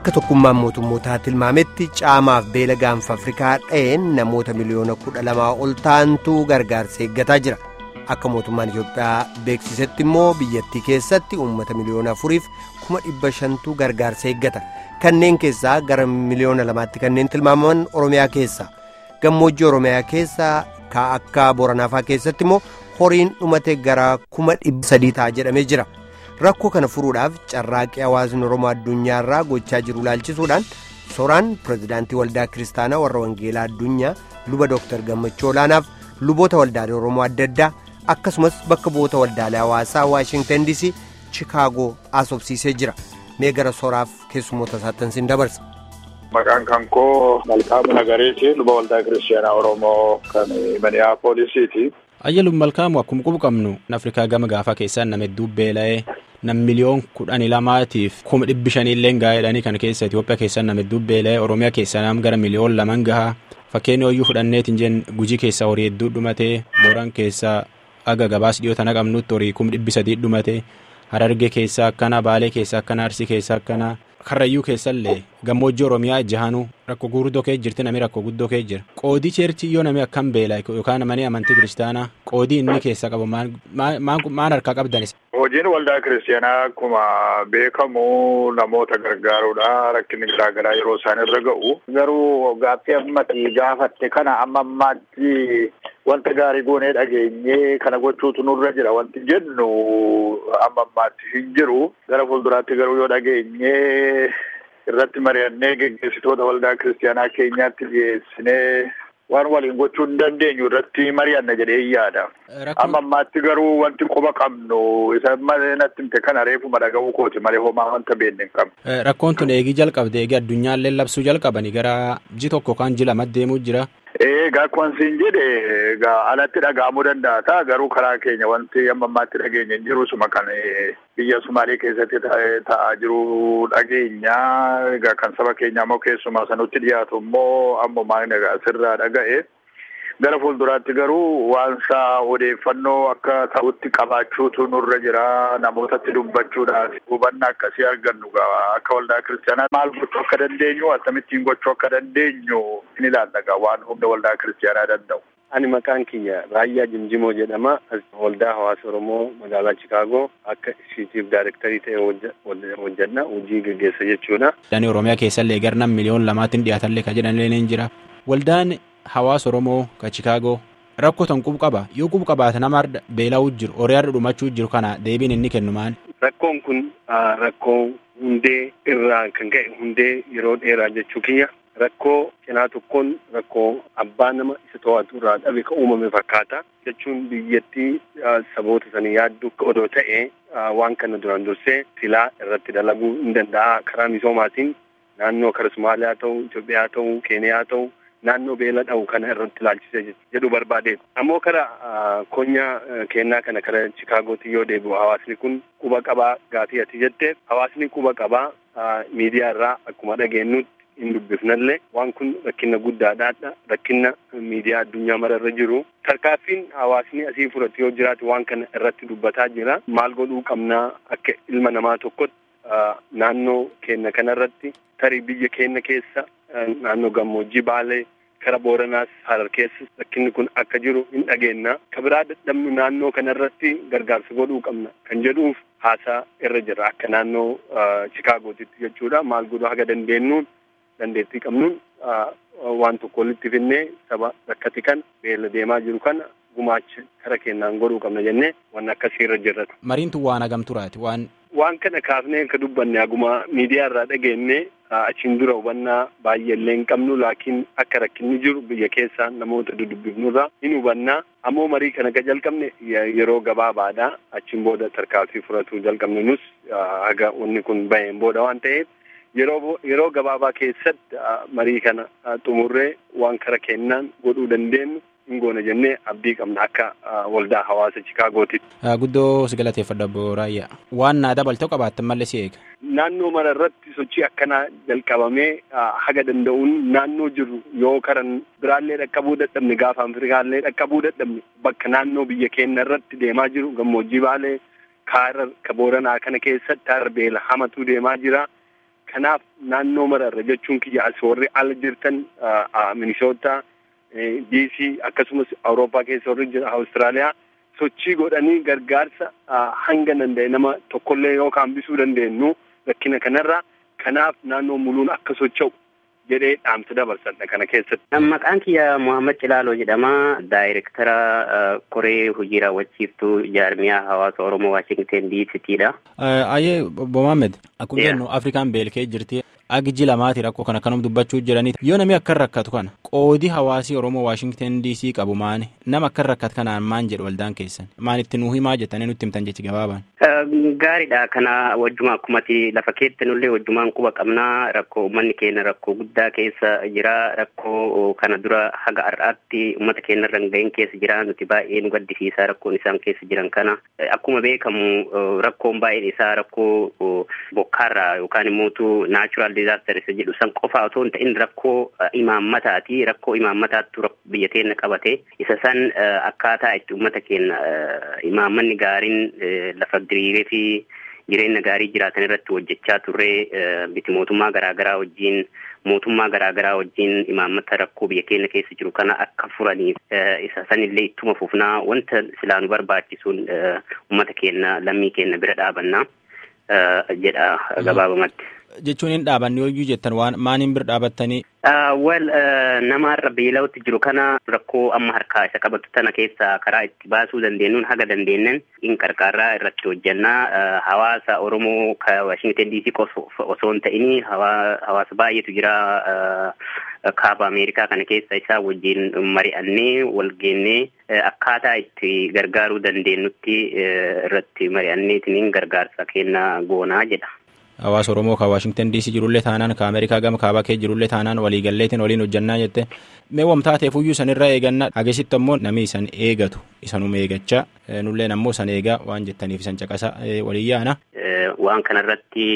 akka tokkummaan mootummootaa tilmaametti caamaaf beela gaanfa afrikaa dha'een namoota miliyoona kudha lamaa ol ta'antu gargaarsa eeggataa jira akka mootummaan itiyoophiyaa beeksisetti immoo biyyattii keessatti uummata miliyoona afuriif kuma dhibba shantu gargaarsa eeggata kanneen keessaa gara miliyoona lamaatti kanneen tilmaamaman oromiyaa keessa gammoojjii oromiyaa keessa ka akka boranaafaa keessatti immoo horiin dhumate gara kuma dhibba sadii ta'a jedhamee jira. rakkoo kana furuudhaaf carraaqqii hawaasni oromoo addunyaarraa gochaa jiru ilaalchisuudhaan sooraan pirezidaantii waldaa kiristaanaa warra wangeelaa addunyaa luba dooktar gammachuu olaanaaf luboota waldaalee oromoo adda addaa akkasumas bakka bu'oota waldaalee hawaasaa waashingtan dc chikaagoo asobsiisee jira mee gara sooraaf keessummoota isaattan sin dabarsa. Maqaan kan koo Malkaamu Nagareeti luba waldaa kiristaanaa oromoo kan Minneapoolisiiti. Ayyaluun Malkaamu akkuma qubu qabnu Afrikaa gama gaafaa keessaan nama hedduu beela'ee nam miliyoon kudhanii lamaatiif kuma dhibbi shaniillee gaa'eedhanii kan keessa Itoophiyaa keessaa nama hedduu beela'ee Oromiyaa keessaa nam gara miliyoon laman gahaa fakkeenya hoyyuu fudhanneetiin jeen gujii keessaa horii hedduu dhumatee booraan keessaa aga gabaas dhiyoo tana qabnutti horii kuma dhibbi sadii dhumatee harargee keessaa akkana baalee keessaa akkana arsii keessaa akkana karrayyuu keessallee gammoojjii oromiyaa jahanuu rakkoo guddoo kee jirti namni rakkoo guddoo kee jira qoodii cheerchii yoo namni akkam beela yookaan mana amantii kiristaanaa qoodii inni keessaa qabu maan harkaa qabdanis. Hojiin waldaa kiristaanaa akkuma beekamu namoota gargaaruudha rakkinni garaagaraa yeroo isaan irra ga'u. Garuu gaaffii ammatti gaafatte kana amma ammaatti wanta gaarii goonee dhageenyee kana gochuutu nurra jira wanti jennu amma ammaatti hin jiru gara fuulduraatti garuu yoo dhageenyee irratti mari'annee geggeessitoota waldaa kiristaanaa keenyaatti dhiyeessinee waan waliin gochuu hin dandeenyu irratti mari'anna jedhee yaada. Amma ammaatti garuu wanti quba qabnu isa natti himte kana reefuma dhaga'uu kooti malee homaa wanta beekne hin qabne. Rakkoon tun eegii jalqabde eegii addunyaallee labsuu jalqabanii gara ji tokko kan ji lama deemuu jira. Egaa akkuma siin jedhe egaa alatti dhaga'amuu danda'a ta'a garuu karaa keenya wanti amma ammaatti dhageenya hin jiru suma kan biyya Sumaalee keessatti ta'aa jiru dhageenya egaa kan saba keenya immoo keessumaa sanutti dhiyaatu immoo ammumaa egaa sirraa dhaga'e. Gara fuulduraatti garuu waansaa odeeffannoo akka ta'utti qabaachuutu nurra jira namootatti dubbachuudhaaf hubannaa akkasii argannu akka waldaa kiristaanaa maal gochuu akka dandeenyu akkamittiin gochuu akka dandeenyu ni ilaalla waan humna waldaa kiristaanaa danda'u. Ani maqaan kiyya Raayyaa Jimjimoo jedhama. Waldaa hawaasa Oromoo magaalaa Chikaagoo akka ishiitiif daayirektarii ta'e hojjedha. Hojii gaggeessa jechuudha. Waldaan Oromiyaa keessallee gara nam miliyoon lamaatiin dhiyaatallee kan jedhanillee ni jira. Waldaan hawaasa Oromoo ka Chikaagoo rakkoo tan qubu qaba. Yoo qubu qabaate nama beela'uu jiru, horiyaarra dhumachuu jiru kana deebiin inni kennu maali? Rakkoon kun rakkoo hundee irraa kan ka'e hundee yeroo dheeraa jechuu kiyya. Rakkoo cinaa tokkoon rakkoo abbaa nama isa to'atu irraa dhabe kan uumame fakkaata. Jechuun biyyattii saboota sanii yaaddu odoo ta'e waan kana duraan dursee silaa irratti dalaguu hin danda'a karaa misoomaatiin naannoo kara Somaaliyaa ta'u, Itoophiyaa ta'u, Keeniyaa ta'u naannoo beela dha'u kana irratti ilaalchisee jedhu barbaadeetu. Ammoo kara konyaa kennaa kana kara Chikaagootti yoo deebi'u hawaasni kun quba qabaa gaafii ati jetteef hawaasni quba qabaa miidiyaa irraa akkuma dhageenyutti hin dubbifnallee waan kun rakkina guddaadhaadha. Rakkina miidiyaa addunyaa mararra jiru. Tarkaaffiin hawaasni asii fudhatu yoo jiraate waan kana irratti dubbataa jira. Maal godhuu qabnaa akka ilma namaa tokkotti naannoo keenya kanarratti tarii biyya keenya keessa naannoo gammoojjii baalee kara booranaas harar keessa rakkinni kun akka jiru hin dhageenna. Ka biraa dadhabnu naannoo kanarratti gargaarsa godhuu qabna kan jedhuuf haasaa irra jira akka naannoo Chikaagootitti jechuudha. Maal godhuu haga dandeenyuun dandeettii qabnuun waan tokko walitti finnee saba rakkate kan beela deemaa jiru kana gumaacha kara kennaan godhuu qabna jennee waan akkasii irra jirra. Mariin tun waan hagam turaati waan. Waan kana kaafnee akka dubbanne haguma miidiyaa irraa dhageenye achiin dura hubannaa baay'eellee hin qabnu laakiin akka rakkinni jiru biyya keessaa namoota dudubbifnurraa hin hubannaa ammoo marii kana ka jalqabne yeroo gabaabaadha achiin booda tarkaanfii fudhachuu jalqabne nus haga wanni kun baheen booda waan ta'eef yeroo yeroo gabaabaa keessatti marii kana xumurree waan kara kennaan godhuu dandeenyu hin goona jennee abdii qabna akka waldaa hawaasa Chikaagootitti. Guddoo si galateeffadha Raayyaa. Waan naa dabaltee qabaattan malee si eega. Naannoo mara irratti sochii akkanaa jalqabamee haga danda'uun naannoo jiru yoo karan biraallee dhaqqabuu dadhabne gaafa Afrikaallee dhaqqabuu dadhabne bakka naannoo biyya keenya irratti deemaa jiru gammoojjii baalee kaarar ka booranaa kana keessatti harar beela hamatu deemaa jira. Kanaaf naannoo mararra jechuun kiyya as warri ala jirtan Minisoota, DC akkasumas Awurooppaa keessa warri jira Awustiraaliyaa sochii godhanii gargaarsa hanga danda'e nama tokkollee yookaan bisuu dandeenyu rakkina kanarra kanaaf naannoo muluun akka socho'u jedhee dhaamsa dabarsadha kana keessatti. Maqaan kiyya Muhammad Cilaaloo jedhama. Daayirektara koree hojii raawwachiiftuu jaarmiyaa hawaasa Oromoo Waashingten DCTdha. Ayyee Bomaammed akkuma jennu Afrikaan beelkee jirti. Agji lamaati rakkoo kana kanum dubbachuu jiranii yoo namni akka rakkatu kana qoodi hawaasii Oromoo Waashingten DC qabu maani nama akka rakkatu kanaan maan jedhu waldaan keessan maan itti nuu himaa jettanii nutti himtan jechi gabaabaan. Gaariidha kana wajjuma akkumatti lafa keetti nullee wajjumaan quba qabnaa rakkoo uummanni keenya rakkoo guddaa keessa jira rakkoo kana dura haga har'aatti uummata keenya irra ga'een keessa jira nuti baay'ee nu gaddisiisaa rakkoon isaan keessa jiran kana akkuma beekamu rakkoon baay'een isaa rakkoo bokkaarraa yookaan immoo naachuraal diizaaster isa jedhu san qofa otoo hin ta'in rakkoo imaammataati rakkoo imaammataattu biyya keenya qabate isa san akkaataa itti uummata keenya imaammanni gaariin lafa diriiree fi jireenya gaarii jiraatan irratti hojjechaa turre biti mootummaa garaagaraa wajjin mootummaa garaagaraa wajjin imaammata rakkoo biyya keenya keessa jiru kana akka furaniif isa sanillee ittuma fufnaa wanta silaa nu barbaachisuun uummata keenya lammii keenya bira dhaabannaa jedha gabaabamatti. Jechuun hin dhaabanne yoo jettan waan maaniin bira dhaabattanii. Wal namarra beela'utti jiru kana rakkoo amma harkaa isa qabatu tana keessa karaa itti baasuu dandeenyuun haga dandeenyen in qarqaarraa irratti hojjannaa hawaasa Oromoo ka Washington DC osoo hin ta'in hawaasa baay'eetu jira kaaba Ameerikaa kana keessa isaa wajjin mari'annee wal geennee akkaataa itti gargaaruu dandeenyutti irratti mari'anneetiin gargaarsa kennaa goonaa jedha. Hawaasa Oromoo kan Waashingtan DC jirullee taanaan kan Ameerikaa gama kaabaa kee jirullee taanaan waliigalleetiin waliin hojjannaa jette mee wamtaateef iyyuu sanirraa eegannaa dhageessitti ammoo namni isan eegatu isanuma eegachaa nulleen ammoo san eegaa waan jettaniif isan caqasa walii yaana. Waan kanarratti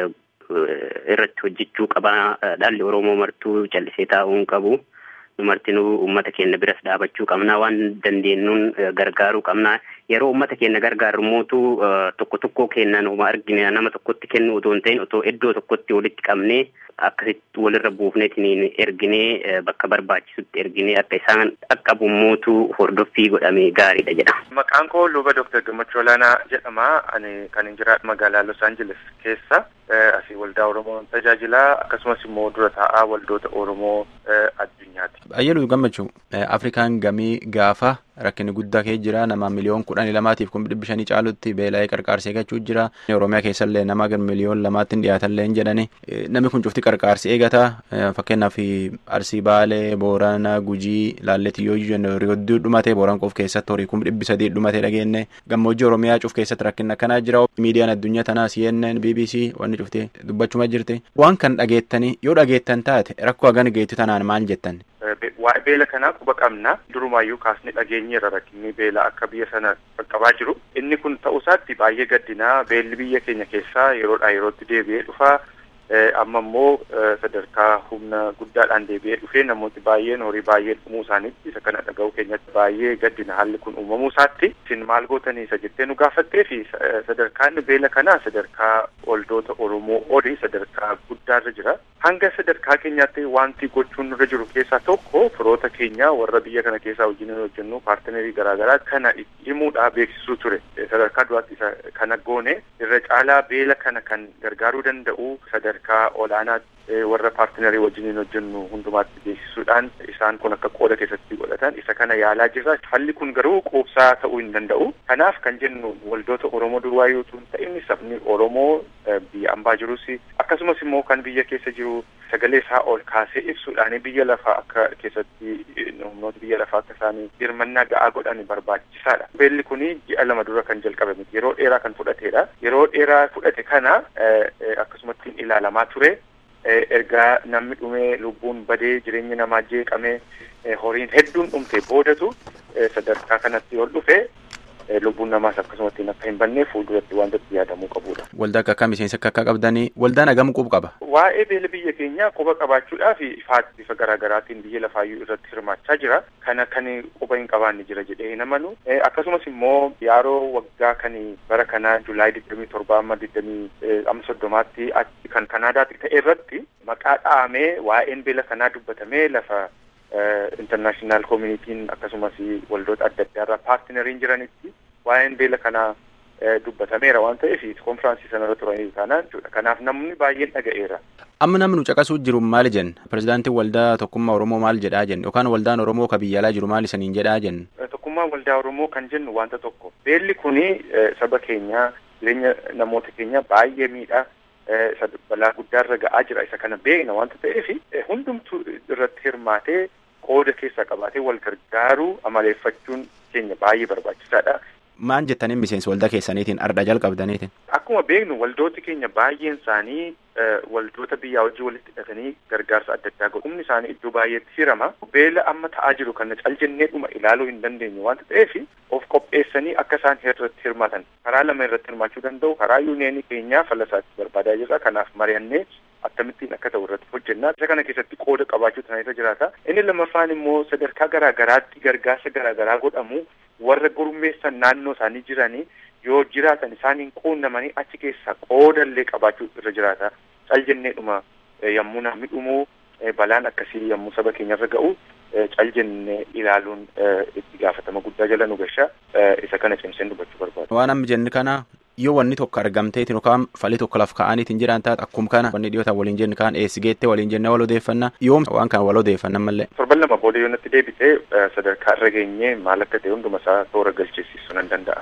irratti hojjechuu qabaa dhalli Oromoo martuu callisee taa'uu hin qabu. Numartinuu uummata keenya biras dhaabachuu qabnaa waan dandeenyuun gargaaruu qabnaa yeroo uummata keenya gargaaru mootu tokko tokko kennan uma argine nama tokkotti kennu otoo hin ta'in otoo iddoo tokkotti walitti qabnee akkasitti walirra buufneetiin erginee bakka barbaachisutti erginee akka isaan dhaqqabu mootu hordoffii godhame gaariidha jedha. Maqaan koo luba Dooktar Gammachuu Olaanaa jedhama. Ani kan hin jiraadhu magaalaa Los Angeles keessa. Asii waldaa Oromoo tajaajilaa akkasumas immoo dura taa'aa waldoota Oromoo addunyaati. Ayyaluu gammachuu Afrikaan gamii gaafa rakkinni guddaa kee jira nama miliyoon kudhanii lamaatiif kuma dhibbi shanii caalutti beela'ee qarqaarsee gachuu jira oromiyaa keessallee nama gar miliyoon lamaatti hin dhiyaatallee hin jedhani namni kun cufti qarqaarsi eegata fakkeenyaaf arsii baalee boorana gujii laalleetti yoo jennu riyodduu dhumate booran qof keessatti horii kuma dhibbi sadii dhumate dhageenne gammoojjii oromiyaa cuf keessatti rakkinni akkanaa jira miidiyaan addunyaa tanaa CNN BBC wanni cufti dubbachuma jirti waan kan dhageettanii yoo dhageettan taate rakkoo hagan geetti tanaan maal jettan. Waa'ee beela kanaa quba qabna durumaayyuu kaasni dhageenyeerra rakkinni beela akka biyya sana qaqqabaa jiru inni kun ta'uusaatti baay'ee gaddinaa beelli biyya keenya keessaa yeroodhaa yerootti deebi'ee dhufaa amma immoo sadarkaa humna guddaadhaan deebi'ee dhufee namooti baay'een horii baay'ee dhumuu isaaniitti isa kana dhaga'uu keenyatti baay'ee gaddina haalli kun uumamuu isaatti isin maal gootanii isa jettee nu gaafattee fi sadarkaan beela kanaa sadarkaa waldoota Oromoo olii sadarkaa guddaarra jira. Hanga sadarkaa keenyaatti wanti gochuun nurra jiru keessaa tokko firoota keenya warra biyya kana keessaa wajjin hojjennu paartinerii garaagaraa kana himuudhaa beeksisuu ture. Sadarkaa duraatti isa kana goone irra caalaa beela kana kan gargaaruu danda'u sadarkaa olaanaa warra paartinerii wajjin hojjennu hundumaatti beeksisuudhaan isaan kun akka qooda keessatti godhatan isa kana yaalaa jirra. Falli kun garuu quubsaa ta'uu hin danda'u. Kanaaf kan jennu waldoota Oromoo duwwaa yoo ta'in sabni Oromoo biyya ambaa jirus akkasumas immoo kan biyya keessa jiru sagalee isaa ol kaasee ibsuudhaan biyya lafaa akka keessatti humnoota biyya lafaa akka isaanii hirmannaa ga'aa godhan barbaachisaadha. Beelli kun ji'a lama dura kan jalqabe miti yeroo dheeraa kan fudhatedha. Yeroo dheeraa fudhate kana akkasumatti ilaalamaa ture. Ergaa namni dhumee lubbuun badee jireenyi namaa jeeqamee horiin hedduun dhumte boodatu sadarkaa kanatti ol dhufe lubbuun namaas akkasumatti akka hin banne fuulduratti wanta itti yaadamuu qabudha. Waldaa akka akka miseensa akka akka qabdanii waldaan hagam quba qaba. Waa'ee beela biyya keenyaa quba qabaachuudhaaf ifaatti bifa garaagaraatiin biyya lafaayyuu irratti hirmaachaa jira. Kana kan quba hin qabaanne jira jedhee hin amanu. Akkasumas immoo yaaroo waggaa kan bara kanaa Julaay digdamii torba amma digdamii amma soddomaatti achi kan Kanaadaatti ta'e irratti maqaa dha'amee waa'een beela kanaa dubbatamee lafa intarnaashinaal koomunitiin akkasumas waldoota adda addaa irraa paartinariin jiranitti waa'een beela kanaa dubbatameera waan ta'eef konfiraansii sanarra turanii taanaan jechuudha. Kanaaf namni baay'een dhaga'eera. Amma namni nu caqasuu jiru maali jenna? Pirezidaantiin waldaa tokkummaa Oromoo maal jedhaa jenna? Yookaan waldaan Oromoo ka biyya alaa jiru maal isaniin jedhaa jenna? Tokkummaa waldaa Oromoo kan jennu wanta tokko. Beelli kuni saba keenyaa jireenya namoota keenya baay'ee miidhaa balaa guddaarra ga'aa jira isa kana beekna wanta ta'eef hundumtuu irratti hirmaatee qooda keessaa qabaatee wal gargaaruu amaleeffachuun keenya baay'ee barbaachisaadha. Maan jettaniin miseensa waldaa keessaniitiin arda jalqabdaniitiin? Akkuma beeknu waldooti keenya baay'een isaanii waldoota biyyaa wajjin walitti hidhatanii gargaarsa adda addaa godhu. Humni isaanii iddoo baay'eetti hirama. Beela amma ta'aa jiru kana caljennee dhuma ilaaluu hin dandeenyu wanta ta'eef of qopheessanii akka isaan irratti hirmaatan karaa lama irratti hirmaachuu danda'u. Karaa yuuniyeenii keenyaa fallasaatti barbaadaa jirra. Kanaaf mari'annee akkamittiin akka ta'u irratti hojjennaa. Isa kana keessatti qooda qabaachuu tanaa jiraata. Inni lammaffaan immoo sadarkaa garaa garaatti gargaarsa garaa garaa godhamu warra gurmeessan naannoo isaanii jiranii yoo jiraatan isaaniin quunnamanii achi keessaa qooda illee qabaachuu irra jiraata. Caljenneedhuma yommuu namni dhumuu balaan akkasii yommuu saba keenyarra ga'u caljennee ilaaluun itti gaafatama guddaa jala nu gasha isa kana cimseen dubbachuu barbaada. Waan amma jenni kana yoo wanni tokko argamteetiin yookaan falii tokko laf ka'aniitiin jiran taate akkuma kana wanni dhiyootaan waliin jenni kaan eessi geettee waliin jennee wal odeeffannaa yoom waan kana wal odeeffannan mallee. Torban lama booda yoo natti deebitee sadarkaa irra geenyee maal akka ta'e hunduma isaa toora galcheessisuu nan danda'a.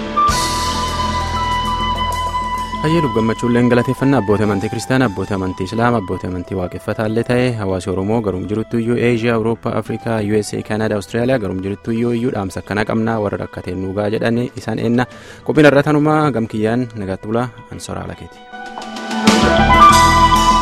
Hayyee gammachuulleen galateeffannaa abbootii amantii kiristaanaa abbootii amantii islaamaa abbootii amantii waaqeffataallee ta'e hawaasi oromoo garum jiruttu iyyuu eeshiyaa awurooppaa afrikaa usa kaanadaa awustiraaliyaa garum jiruttu iyyuu iyyuu dhaamsa akkana qabnaa warra rakkateen nuugaa jedhan isaan eenna qophiin irra tanumaa gamkiyyaan nagaatti bulaa ansoraa lakeeti.